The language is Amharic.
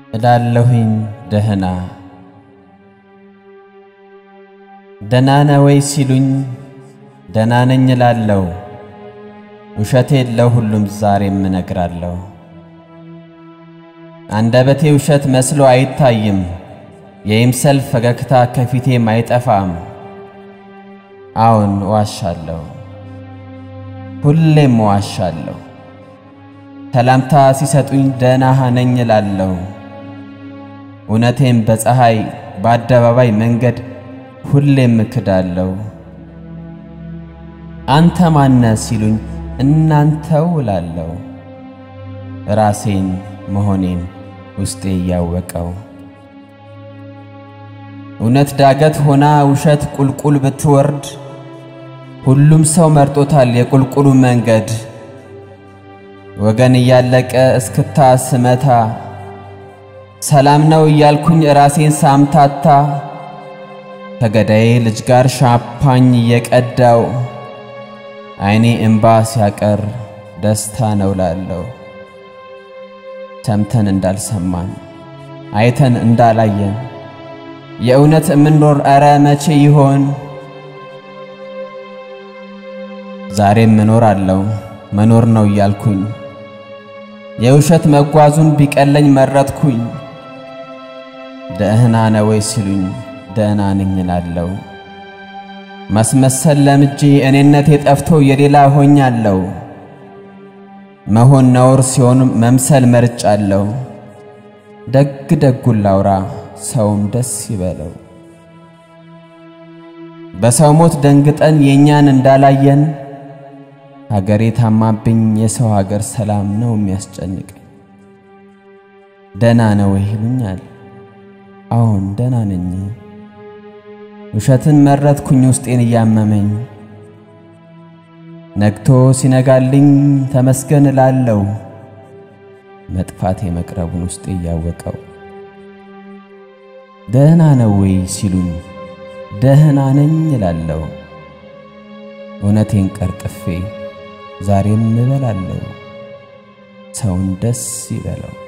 እላለሁኝ ደህና ደህና ነህ ወይ ሲሉኝ ደህና ነኝ እላለሁ። ውሸቴን ለሁሉም ዛሬም እነግራለሁ። አንደበቴ ውሸት መስሎ አይታይም፣ የይምሰል ፈገግታ ከፊቴም አይጠፋም። አዎን እዋሻለሁ፣ ሁሌም እዋሻለሁ። ሰላምታ ሲሰጡኝ ደህና ነኝ እላለሁ። እውነቴም በፀሐይ በአደባባይ መንገድ ሁሌም እክዳለሁ። አንተ ማነ ሲሉኝ እናንተው እላለሁ። ራሴን መሆኔን ውስጤ እያወቀው እውነት ዳገት ሆና ውሸት ቁልቁል ብትወርድ ሁሉም ሰው መርጦታል የቁልቁሉ መንገድ። ወገን እያለቀ እስክታ ስመታ ሰላም ነው እያልኩኝ ራሴን ሳምታታ ከገዳዬ ልጅ ጋር ሻምፓኝ እየቀዳው ዓይኔ እምባ ሲያቀር ደስታ ነው ላለው። ሰምተን እንዳልሰማን አይተን እንዳላየን የእውነት እምንኖር ኧረ መቼ ይሆን? ዛሬም እኖራለሁ መኖር ነው እያልኩኝ የውሸት መጓዙን ቢቀለኝ መረጥኩኝ። ደህና ነህ ወይ ሲሉኝ ደህና ነኝ እላለሁ። ማስመሰል ለምጄ እኔነቴ ጠፍቶ የሌላ ሆኛለሁ። መሆን ነውር ሲሆን መምሰል መርጫለሁ። ደግ ደጉን ላውራ ሰውም ደስ ይበለው። በሰው ሞት ደንግጠን የእኛን እንዳላየን ሀገሬ ታማብኝ የሰው ሀገር ሰላም ነው የሚያስጨንቀኝ። ደህና ነው ወይ ይሉኛል። አዎን ደህና ነኝ። ውሸትን መረጥኩኝ ውስጤን እያመመኝ። ነግቶ ሲነጋልኝ ተመስገን እላለሁ። መጥፋቴ መቅረቡን ውስጤ እያወቀው ደህና ነው ወይ ሲሉኝ ደህና ነኝ እላለሁ። እውነቴን ቀርጥፌ ዛሬም እበላለሁ። ሰውን ደስ ይበለው።